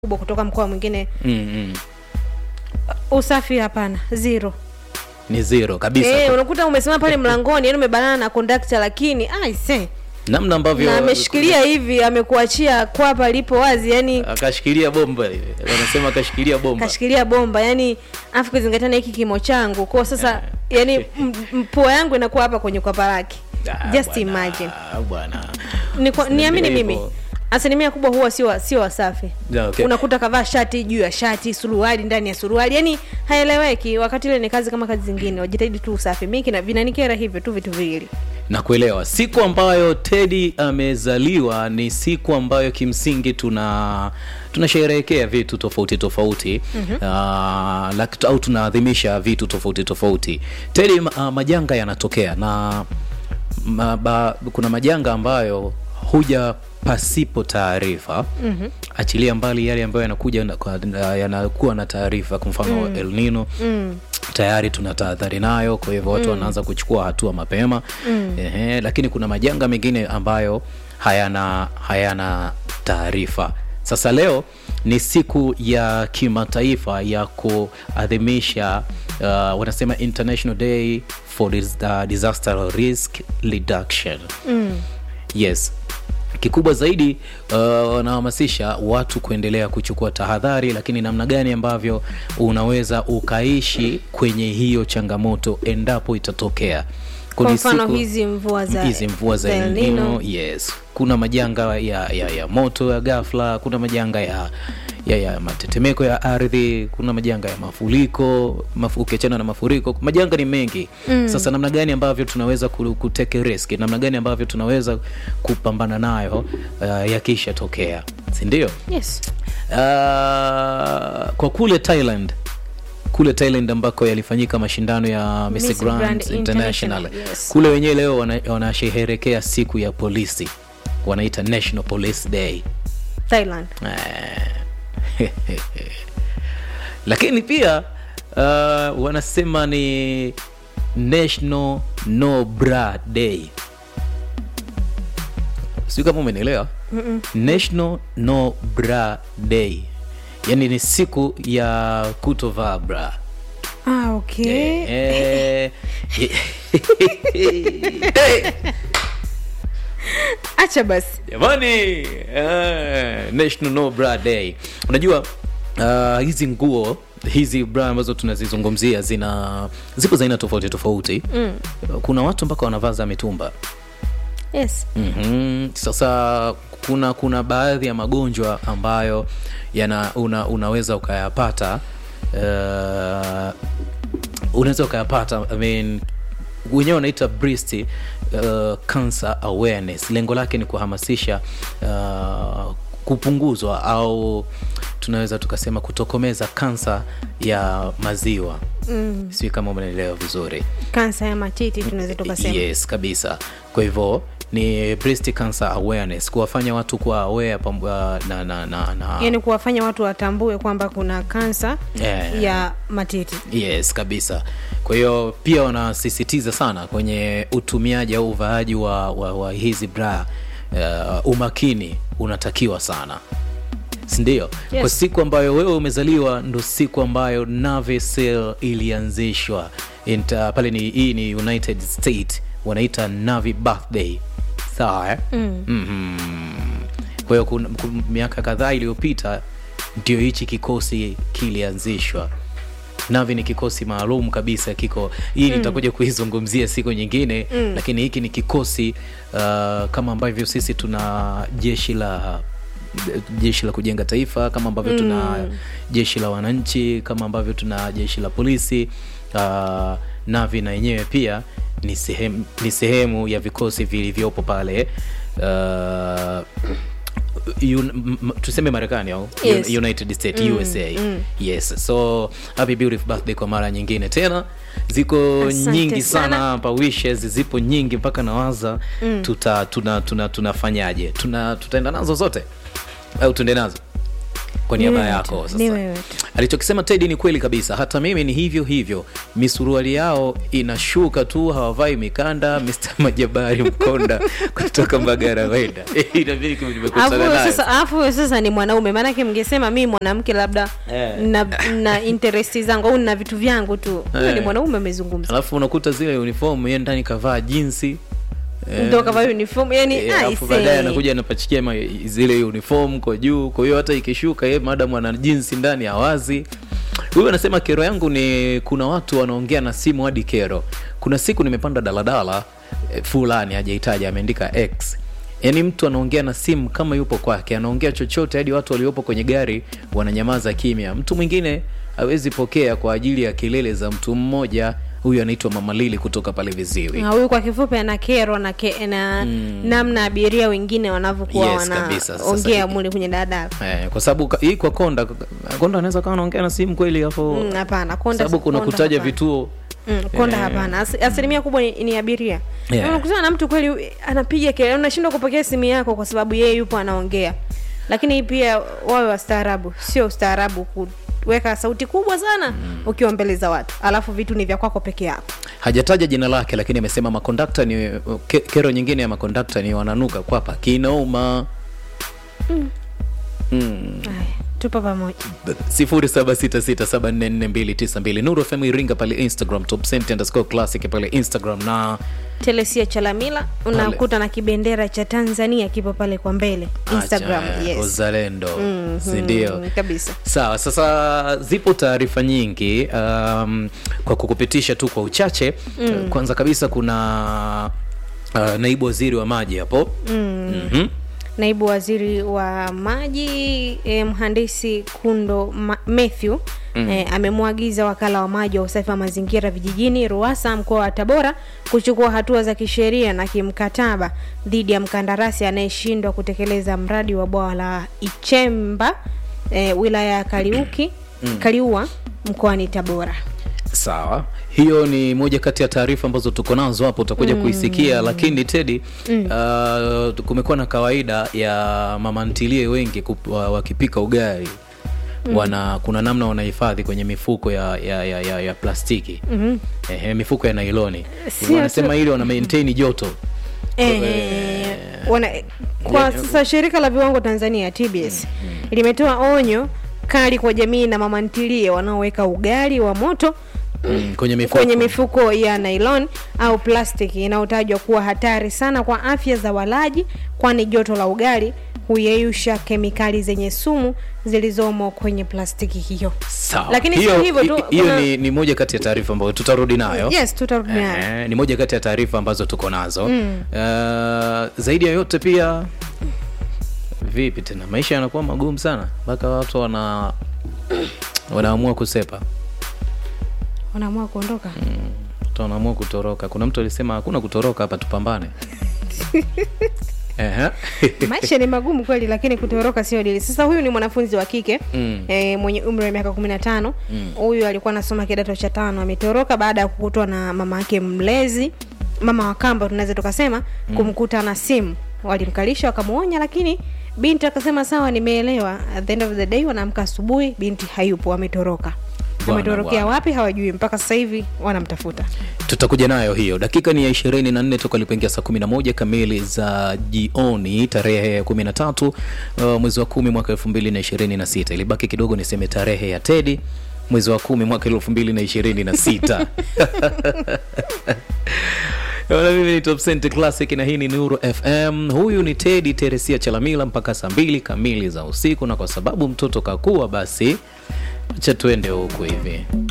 kubwa kutoka mkoa mwingine mm, mm. usafi hapana zero ni zero kabisa Eh, unakuta umesimama pale mlangoni yani umebanana na kondakta lakini aise namna ambavyo na ameshikilia hivi amekuachia kwapa lipo wazi yani akashikilia bomba hivi. wanasema akashikilia bomba kashikilia bomba yani afu kuzingatia na hiki kimo changu kwao sasa yani m- m- pua yangu inakuwa hapa kwenye kwapa lake Ah, just bwana, imagine bwana ni kwa- niamini Hivyo. mimi asilimia kubwa huwa sio sio wasafi Yeah, okay. unakuta kavaa shati juu ya shati suruali ndani ya suruali yani haeleweki wakati ile ni kazi kama kazi zingine wajitahidi tu usafi mi kina- vinanikera hivyo tu vitu viwili na kuelewa siku ambayo tedi amezaliwa ni siku ambayo kimsingi tuna tunasherehekea vitu tofauti tofauti mm-hmm. uh, lak- au tunaadhimisha vitu tofauti tofauti tedi uh, majanga yanatokea na ma, ba, kuna majanga ambayo huja pasipo taarifa mm-hmm. achilia mbali yale ambayo yanakuja na- kwa- na- yanakuwa na taarifa kwa mfano mm. el nino mm tayari tuna tahadhari nayo kwa hivyo watu mm. wanaanza kuchukua hatua mapema mm. Ehe, lakini kuna majanga mengine ambayo hayana hayana taarifa sasa leo ni siku ya kimataifa ya kuadhimisha uh, wanasema international day for dis, uh, disaster risk reduction mm. yes kikubwa zaidi uh, wanahamasisha watu kuendelea kuchukua tahadhari lakini namna gani ambavyo unaweza ukaishi kwenye hiyo changamoto endapo itatokea kwa Kuni mfano siku- hizi mvua za hizi mvua za El El Nino. Nino, yes kuna majanga ya, ya, ya moto ya ghafla kuna majanga ya ya, ya matetemeko ya ardhi kuna majanga ya mafuriko mafu, ukiachana na mafuriko majanga ni mengi mm. sasa namna gani ambavyo tunaweza ku- kuteke risk namna gani ambavyo tunaweza kupambana nayo uh, yakishatokea sindio yes uh, kwa kule thailand kule thailand ambako yalifanyika mashindano ya Miss Miss Grand, Grand international, International, yes. kule wenyewe leo wana- wanasherehekea siku ya polisi wanaita national police day thailand Eh. lakini pia uh, wanasema ni national no bra day sijui kama umenielewa national no bra day yaani ni siku ya kutovaa bra ah, okay Eh, eh, acha basi jamani eh, national no bra day unajua uh, hizi nguo hizi bra ambazo tunazizungumzia zina zipo za aina tofauti tofauti mm. kuna watu mpaka wanavaa za mitumba yes mm-hmm. sasa kuna kuna baadhi ya magonjwa ambayo yana una, unaweza ukayapata uh, unaweza ukayapata I mean, wenyewe wanaita breast uh, cancer awareness lengo lake ni kuhamasisha uh, kupunguzwa au tunaweza tukasema kutokomeza kansa ya maziwa mm. sijui kama umeelewa vizuri kansa ya matiti tunaweza tukasema yes kabisa kwa hivyo ni breast cancer awareness kuwafanya watu kuwa aware pam, uh, na, na, na, na yaani kuwafanya watu watambue kwamba kuna kansa Yeah. ya matiti yes kabisa kwa hiyo pia wanasisitiza sana kwenye utumiaji au uvaaji wa, wa, wa hizi bra uh, umakini unatakiwa sana sindio Yes. kwa siku ambayo wewe umezaliwa ndo siku ambayo navicel ilianzishwa Inta, pale ni hii ni united state wanaita navi birthday sawa eh? mm. mm-hmm. kwa hiyo kun- kun- miaka kadhaa iliyopita ndio hichi kikosi kilianzishwa navi ni kikosi maalum kabisa kiko hii mm. nitakuja kuizungumzia siku nyingine mm. lakini hiki ni kikosi uh, kama ambavyo sisi tuna jeshi la jeshi la kujenga taifa kama ambavyo mm. tuna jeshi la wananchi kama ambavyo tuna jeshi la polisi uh, navi na yenyewe pia ni sehemu, ni sehemu ya vikosi vilivyopo pale uh, un, m- m- tuseme marekani au Yes. Un- united state mm, usa mm. yes so happy beautiful birthday kwa mara nyingine tena ziko Asante nyingi sana. sana hapa wishes zipo nyingi mpaka nawaza mm. tuta tuna tuna tunafanyaje tuna tutaenda nazo zote au tuende nazo kwa Ni niaba wewe yako tu, sasa ni wewe tu. alichokisema tedi ni kweli kabisa hata mimi ni hivyo hivyo misuruali yao inashuka tu hawavai mikanda Mr. majabari mkonda kutoka mbagara wenda inabidi kama nimekutana Alafu wewe naye. sasa alafu wewe sasa ni mwanaume maanake mngesema mi mwanamke labda Eh. na, na interest zangu au na vitu vyangu tu Wewe Eh. ni mwanaume amezungumza alafu unakuta zile uniform yeye ndani kavaa jinsi Eh, ndo kavaa uniform yani eh, ah, alafu ise. baadaye anakuja anapachikia ma- zile uniform kwa juu kwa hiyo hata ikishuka ye madam ana jinsi ndani hawazi huyu anasema kero yangu ni kuna watu wanaongea na simu hadi kero kuna siku nimepanda daladala eh, fulani hajahitaji ameandika x yaani mtu anaongea na simu kama yupo kwake anaongea chochote hadi watu waliopo kwenye gari wananyamaza kimya mtu mwingine hawezi pokea kwa ajili ya kelele za mtu mmoja huyu anaitwa mama lili kutoka pale viziwi Na huyu kwa kifupi ana kero na, ke, na namna abiria wengine wanavyokuwa Yes, kabisa. Sasa wanaongea hiki- mule kwenye daladala Eh, kwa sababu ka- hii kwa konda konda anaweza kawa anaongea na simu kweli hapo Mm, hapana konda sababu kuna konda kutaja hapana. vituo Mm, konda Eh. hapana Asi, asilimia kubwa ni, ni abiria Yeah. unakutana na mtu kweli anapiga kelele unashindwa kupokea simu yako kwa sababu yeye yupo anaongea lakini pia wawe wastaarabu sio ustaarabu kuweka sauti kubwa sana ukiwa mbele za watu alafu vitu ni vya kwako peke yako hajataja jina lake lakini amesema makondakta ni ke, kero nyingine ya makondakta ni wananuka kwapa kinauma mm. Haya, tupo pamoja 0766744292 nuru fm iringa pale instagram top Cent underscore classic pale instagram na telesia chalamila unakuta na kibendera cha tanzania kipo pale kwa mbele instagram Acha, yes. uzalendo Mhm, sindio kabisa sawa sasa zipo taarifa nyingi um, kwa kukupitisha tu kwa uchache mm. kwanza kabisa kuna uh, naibu waziri wa maji hapo mm. mm-hmm. naibu waziri wa maji eh, mhandisi kundo Ma- Matthew mm. eh, amemwagiza wakala wa maji wa usafi wa mazingira vijijini ruasa mkoa wa tabora kuchukua hatua za kisheria na kimkataba dhidi ya mkandarasi anayeshindwa kutekeleza mradi wa bwawa la ichemba eh, wilaya ya kaliuki mm. kaliua mkoani tabora sawa hiyo ni moja kati ya taarifa ambazo tuko nazo hapo utakuja mm. kuisikia lakini tedi mm. uh, kumekuwa na kawaida ya mama ntilie wengi kup, wa, wakipika ugali mm. wana kuna namna wanahifadhi kwenye mifuko ya, ya, ya, ya, ya plastiki mm-hmm. Ehe, mifuko ya nailoni Sio wanasema tu- ili wana maintain joto Eh, wana, kwa sasa shirika la viwango Tanzania TBS limetoa onyo kali kwa jamii na mama ntilie wanaoweka ugali wa moto mm, kwenye mifuko kwenye mifuko ya nylon au plastiki inayotajwa kuwa hatari sana kwa afya za walaji, kwani joto la ugali huyeyusha kemikali zenye sumu zilizomo kwenye plastiki hiyo. sawa Lakini hiyo, sio hivyo tu, hi- hiyo kuna- ni, ni moja kati ya taarifa ambayo tutarudi nayo Yes, tutarudi nayo. Eh, ni moja kati ya taarifa ambazo tuko nazo mm. uh, zaidi ya yote pia vipi tena maisha yanakuwa magumu sana mpaka watu wana wanaamua kusepa Unaamua kuondoka? watu wanaamua kutoroka kuna mtu alisema hakuna kutoroka hapa tupambane Ehe. maisha ni magumu kweli lakini kutoroka sio dili sasa huyu ni mwanafunzi wa kike Mm. e, mwenye umri wa miaka kumi na tano huyu alikuwa anasoma kidato cha tano ametoroka baada ya kukutwa na mama yake mlezi mama wa kamba tunaweza tukasema kumkuta na simu walimkalisha wakamwonya lakini binti akasema sawa nimeelewa at the end of the day wanaamka asubuhi binti hayupo ametoroka Bwana, ametorokea bwana. wapi hawajui mpaka sasa hivi wanamtafuta tutakuja nayo hiyo dakika ni ya ishirini na nne toka alipoingia saa kumi na moja kamili za jioni tarehe ya kumi na tatu uh, mwezi wa kumi mwaka elfu mbili na ishirini na sita ilibaki kidogo niseme tarehe ya tedi mwezi wa kumi mwaka elfu mbili na ishirini na sita Bwana, mimi ni Top Cent Classic na hii ni Nuru FM. Huyu ni Teddy Teresia Chalamila mpaka saa mbili kamili za usiku, na kwa sababu mtoto kakua, basi acha tuende huku hivi.